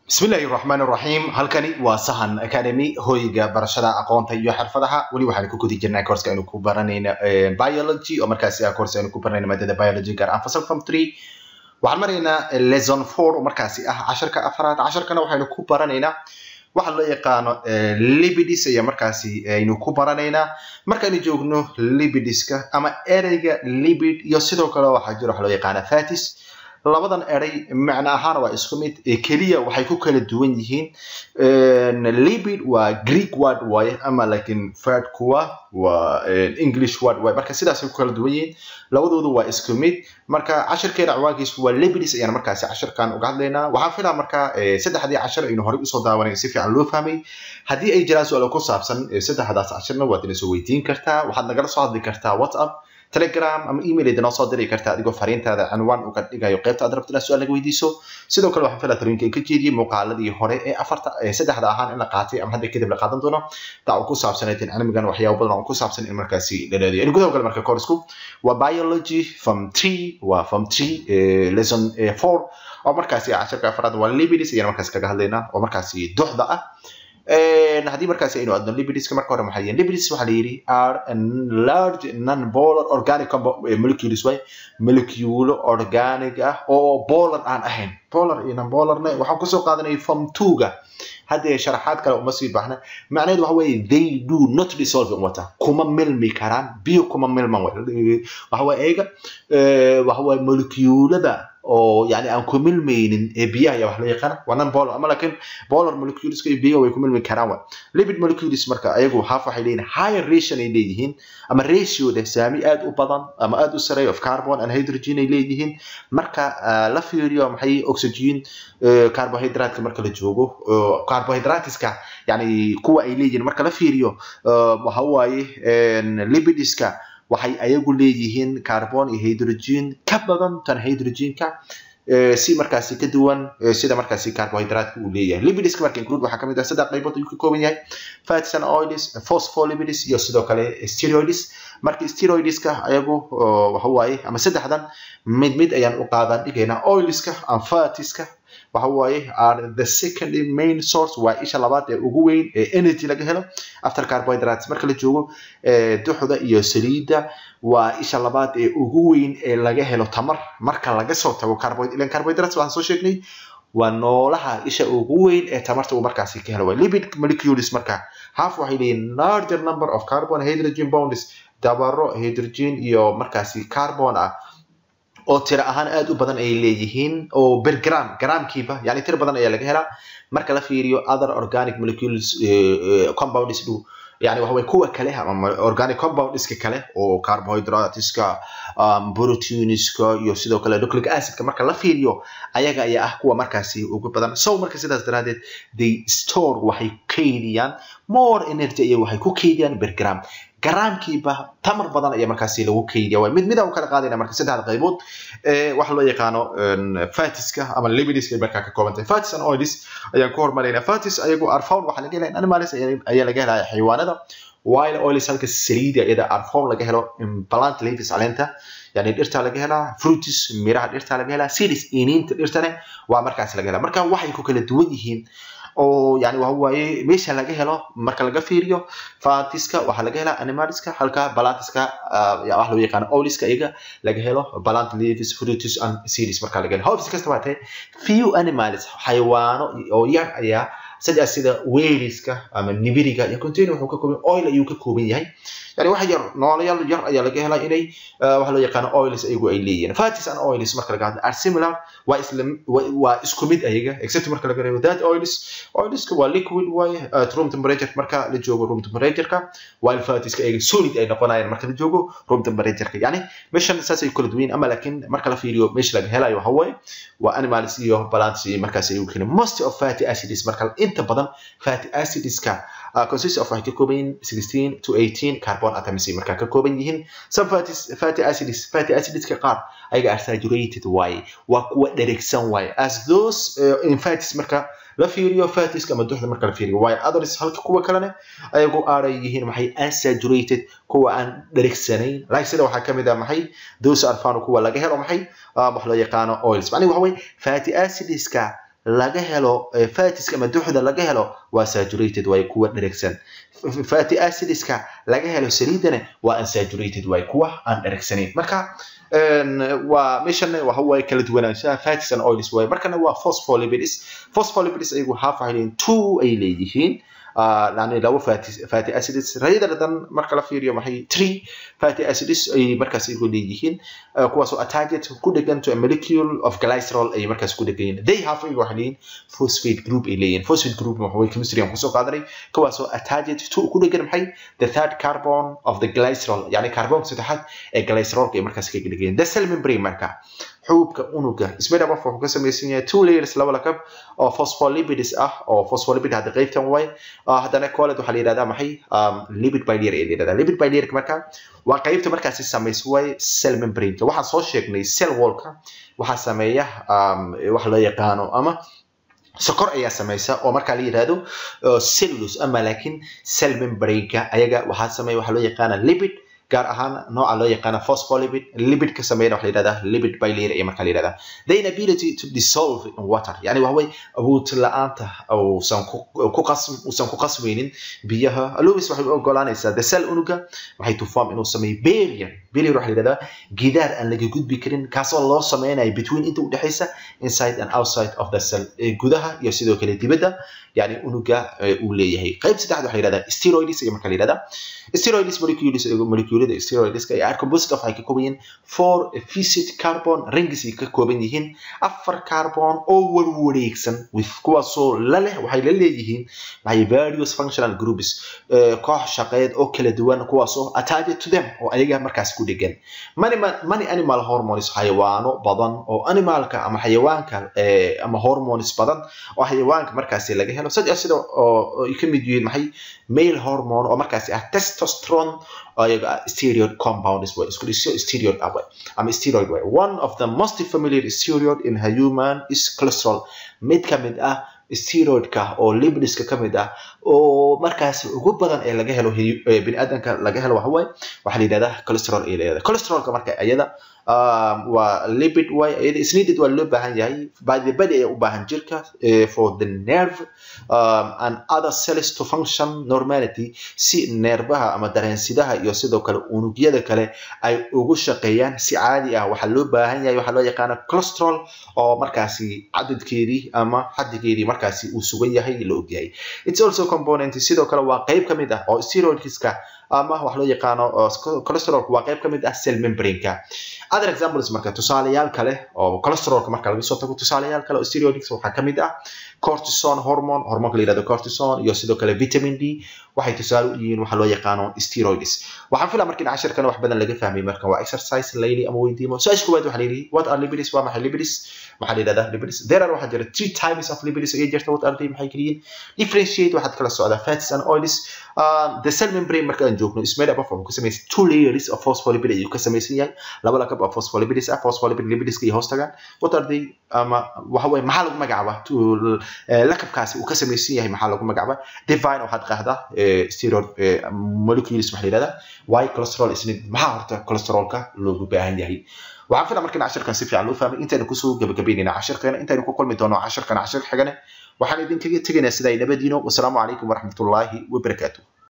bismillahi raxmaan raxiim halkani waa sahan academy hoyga barashada aqoonta iyo xirfadaha weli waxaan ku gudi jirnaa courska aynu ku baranayna biology oo markaasi ah course aynu ku baranayna maadada biology gaar ahaan fasal form three waxaan maraynaa lesson four oo markaasi ah casharka afraad casharkana waxaynu ku baranaynaa waxa loo yaqaano libidis ayaa markaasi aynu ku baranaynaa markaynu joogno libidiska ama ereyga libid iyo sidoo kale waxaa jira waxa loo yaqaana fatis labadan eray macno ahaan waa isku mid keliya waxay ku kala duwan yihiin libid waa greek word waaye ama lakin fad kuwa waa english word waaye marka sidaasay ku kala duwan yihiin labadoodu waa isku mid marka cashirkeena ciwaankiisu waa libidis ayaan markaasi cashirkan uga hadlaynaa waxaan filaa marka saddexdii cashir aynu horey usoo daawanay si fiican loo fahmay haddii ay jiraan su-aalo ku saabsan saddexdaas cashirna waad ina soo weydiin kartaa waxaad nagala soo hadli kartaa whatsapp telegram ama email idinoo soo diri karta adigoo fariintaada cinwaan uga dhigayo qaybta aad rabto inaad su-aal naga weydiiso sidoo kale waxaan filaa talooyinka ka jeediyey muuqaaladii hore ee afarta saddexda ahaan in la qaatay ama hadda kadib la qaadan doono taa uu ku saabsanayd in cilmigan waxyaabo badan oo ku saabsan in markaasi la leedayo in gudaha gale marka koorsku waa biology form three waa form three lesson four oo markaasi cashirka afraad waa libidis ayaan markaasi kaga hadlaynaa oo markaasi duxda ah haddii markaasi aynu adno libidiska marka hore maxaa yihiin libidis waxaa la yidhi are large non polar organic molecules way moleculo organic ah oo polar aan ahayn polar iyo non polarna waxaan kusoo qaadanay form two-ga haddee sharaxaad kale uma sii baahna macnaheedu waxa weeye they do not dissolve in water kuma milmi karaan biyo kuma milman way waxa waye eega waxa waye molecuulada oo yani aan ku milmaynin ee biyaha ayaa wax loo yaqaana waa non polar ama lakin polar moleculeska iyo biyaha way ku milmi karaan wa lipid molecules marka ayagu half waxay leeyihin higher ration ay leeyihiin ama ratioda saami aad u badan ama aad u sareeya of carbon and hydrogen ay leeyihiin marka la fiiriyo maxay oxygen carbohydratka marka la joogo carbohydratiska yani kuwa ay leeyihiin marka la fiiriyo waxa waaye lipidiska waxay ayagu leeyihiin carbon iyo hydrogen ka badan tan hydrogenka si markaasi ka duwan sida markaasi carbohydratka uu leeyahay lipidiska marka include waxaa kamid ah saddex qaybood ayuu ka kooban yahay fats and oils phospholipids iyo sidoo kale steroids marka steroidska ayagu waxa waaye ama saddexdan mid mid ayaan u qaadan dhigaynaa oilska and fatiska waxa waaye are the second main source waa isha labaad ee ugu weyn ee energy laga helo after carbohydrates marka la joogo duxda iyo saliidda waa isha labaad ee ugu weyn ee laga helo tamar marka laga soo tago ilan carbohydrates waxaan soo sheegnay waa noolaha isha ugu weyn ee tamarta uu markaasi ka helo waa lipid molecules marka half waxay leeyihin larger number of carbon hydrogen bonds dabaro hydrogen iyo markaasi carbon ah oo tiro ahaan aad u badan ay leeyihiin oo ber gram gramkiiba yani tiro badan ayaa laga helaa marka la fiiriyo other organic molecules compounds dhu yani waxa weye kuwa kale ama organic compoundska kale oo carbohydrateska proteinska iyo sidoo kale nucleic acidka marka la fiiriyo ayaga ayaa ah kuwa markaasi ugu badan so marka sidaas daraadeed they store waxay kaydiyaan more energy iyo waxay ku kaydiyaan ber gram garaamkiiba tamar badan ayaa markaasi lagu keydiya waa mid mid aan u kala qaadayna marka saddexda qaybood waxa loo yaqaano fatiska ama lipidiska ay markaa ka kooban tahay fatis and oils ayaan ku hormaraynaa fatis ayagu arfown waxaa laga helaya animals ayaa laga helaya xayawaanada while oils halka saliida iyada arfown laga helo plant leaves caleenta yani dhirta laga helaa fruitis miraha dhirta laga helaa seeds iniinta dhirtane waa markaas laga helaa marka waxay ku kala duwan yihiin oo yani waxa waaye meesha laga helo marka laga fiiriyo fatiska waxaa laga helaa animalska halka balantiska wax loo yaqaano oliska iyaga laga helo balant leaves fruitus and seeds marka laga helo hobs kasta waa tahay few animals xayawaano oo yar ayaa saddex sida weliska ama nibiriga iyo container wuxuu ka kooban oil ayuu ka kooban yahay yani wax yar noolayaal yar ayaa laga helaa inay waxa loo yaqaano oils ayagu ay leeyihiin fatis and oils marka laga hadlo are similar waa isla waa isku mid ayaga except marka laga reebo that oils oilska waa liquid waaye at room temperature marka la joogo room temperatureka while fatiska ayaga solid ay noqonayaan marka la joogo room temperatureka yani meeshan saas ay kala duwan ama laakiin marka la fiiriyo meesha laga helayo waxa waaye waa animals iyo plants iyo markaas ayagu keenay most of fatty acids marka inta badan fatty acidska consist of waxay ka kooban yihiin sixteen to eighteen carbon atoms markaa ka kooban yihiin some fatties fatty acids fatty acidska qaar ayaga are saturated waaye waa kuwa dheregsan waaye as those uh, in fatties marka la fiiriyo fatiska ama duxda marka la fiiriyo waayo others halka kuwa kalene ayagu aaray yihiin maxay unsaturated kuwa aan dheregsanayn like sida waxaa kamid ah maxay those are found kuwa laga helo maxay wax loo yaqaano oils macnihi waxa weye fatty acidska laga helo fatiska ama duxda laga helo waa saturated way kuwa dheregsan fatty acidska laga helo saliidana waa unsaturated way kuwa aan dheregsanayn marka waa meeshan waxa waaye kala duwanaanshaha fats and oils waaye markana waa phospholipids phospholipids ayagu half ay leeyihiin two ay leeyihiin yani labo fatty acids rayadadan marka la fiiriyo maxay three fatty acids ay markaas iyagu leeyihiin kuwaasoo attached ku dhegan to a molecule of glycerol ay markaas ku dhegan yihiin they have iyagu waxay leeyihiin phosphate group ay leeyihiin phosphate group waxa way chemistry aan kusoo qaadanay kuwaasoo attached to ku dhegan maxay the third carbon of the glycerol yani carbonka saddexaad ee glycerolka ay markaas ka dhegan yihiin the cell membrane marka xuubka unuga sbedab of wuxuu ka samaysan yahay two layers laba lakab oo phospholipids ah oo phospholipid hadda qaybtan way haddana colled waxaa la yidhahdaa maxay lipid bilayer ee la yidhahdaa lipid bilayerka marka waa qaybta markaasi samays way cell membrane waxaan soo sheegnay cell wallka waxaa sameeya waxa loo yaqaano ama sokor ayaa samaysa oo markaa la yidhahdo cellulose ama laakiin cell membrane-ka ayaga waxaa sameeya waxaa loo yaqaana lipid gaar ahaan nooca loo yaqaana phospholipid lipid ka sameeyana waxa la yidhahdaa lipid bilayer ayaa markaa la yidhahdaa the inability to dissolve in water yani waxa way awood la-aanta uusan ku qasm uusan ku qasmaynin biyaha lewis waxay u ogolaanaysaa the cell unuga waxay to form inuu sameeyo barrier barrier waxa la yidhahdaa gidaar aan laga gudbi karin kaasoo loo sameynayo between inta u dhexaysa inside and outside of the cell gudaha iyo sidoo kale dibadda yani unuga uu leeyahay qayb saddexaad waxa la yidhahdaa steroids ayaa markaa la yidhahdaa steroids molecules molecules steroidska ay are composite of waxay ka kooban yihiin four efficient carbon rings ay ka kooban yihiin afar carbon oo warwareegsan with kuwaasoo la leh waxay la leeyihiin maxay various functional groups koox shaqeed oo kala duwan kuwaasoo attached to them oo ayaga markaas ku dhegan many many animal hormones xayawaano badan oo animalka ama xayawaanka ama hormones badan oo xayawaanka markaasi laga helo saddex sida oo ay ka mid yihiin maxay male hormone oo markaasi ah testosterone ayaga steroid compounds way isku dhisyo steroid ah ama steroid way one of the most familiar steroid in a human is cholesterol mid ka mid ah steroidka oo lipidiska ka mid ah oo markaas ugu badan ee laga helo biniaadanka laga helo waxa waaye waxaa la yidhahdaa cholesterol ay leedahay cholesterolka marka iyada waa lipid way iyada is needed waa loo baahan yahay by the body ayaa u baahan jirka for the nerve um, and other cells to function normality si neerbaha ama dareensidaha iyo sidoo kale unugyada kale ay ugu shaqeeyaan si caadi ah waxaa loo baahan yahay waxaa loo yaqaana cholesterol oo markaasi cadadkeedii ama xadigeedii markaasi uu sugan yahay la ogyahay it's also component sidoo kale waa qayb ka mid ah oo steroidska ama wax loo yaqaano cholesterolka waa qayb ka mid ah cell membrane-ka other examples marka tusaalayaal kale oo cholesterolka marka laga soo tago tusaalayaal kale oo steroids waxaa ka mid ah cortison hormone hormonka la yihahdo cortison iyo sidoo kale vitamin d waxay tusaale u yihiin waxa loo yaqaano steroids waxaan filaa marka in cashirkan wax badan laga fahmay marka waa exercise layli ama weydiimo su-aasha koowaad waxaa layidhi what are lipids waa maxay lipids maxaa la yidhahdaa lipids there are waxaa jira three types of lipids ayay jirta what are they maxay kaliyiin differentiate waxaad kala socdaa fats and oils uh, the cell membrane marka aan joogno is made up of wuxuu ka samaysan two layers of phospholipid ayuu ka samaysan yahay laba lakab of phospholipids ah phospholipid lipidska iyo hoos tagaan what are they ama waxa waye maxaa lagu magacaabaa lakabkaasi uu ka samaysan yahay maxaa lagu magacaabaa divine waxaad qahdaa steroid molecules waxaa la yidhahdaa why cholesterol isna maxaa horta cholesterolka loogu baahan yahay waxaan filaa marka in cashirkan si fiican loo fahmay intaynu kusoo gabagabeynayna cashirkeena intaynu ku kulmi doono cashirkan cashir xigane waxaan idinkaga tegaynaa sidaa nabadiino wasalaamu calaykum waraxmatullaahi wabarakaatuh